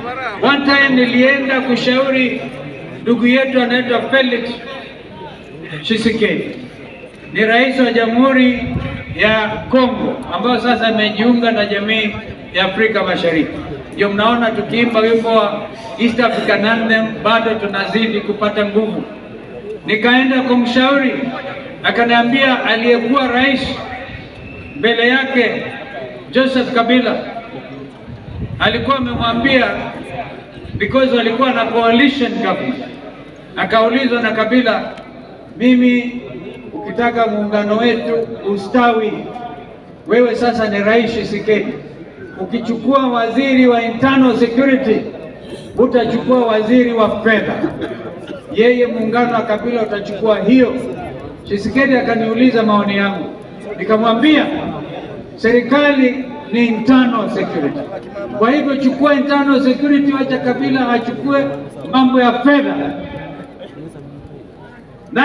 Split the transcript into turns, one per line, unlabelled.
One time nilienda kushauri ndugu yetu anaitwa Felix Tshisekedi, ni rais wa Jamhuri ya Kongo ambayo sasa amejiunga na jamii ya Afrika Mashariki. Ndio mnaona tukiimba wimbo wa East African Anthem bado tunazidi kupata nguvu. Nikaenda kumshauri, akaniambia aliyekuwa rais mbele yake Joseph Kabila alikuwa amemwambia because walikuwa na coalition government. Akaulizwa na Kabila, mimi ukitaka muungano wetu ustawi, wewe sasa ni rais Tshisekedi, ukichukua waziri wa internal security utachukua waziri wa fedha, yeye muungano wa Kabila utachukua hiyo. Tshisekedi akaniuliza maoni yangu, nikamwambia serikali ni internal security. Kwa hivyo chukua internal security, wacha Kabila achukue mambo ya fedha.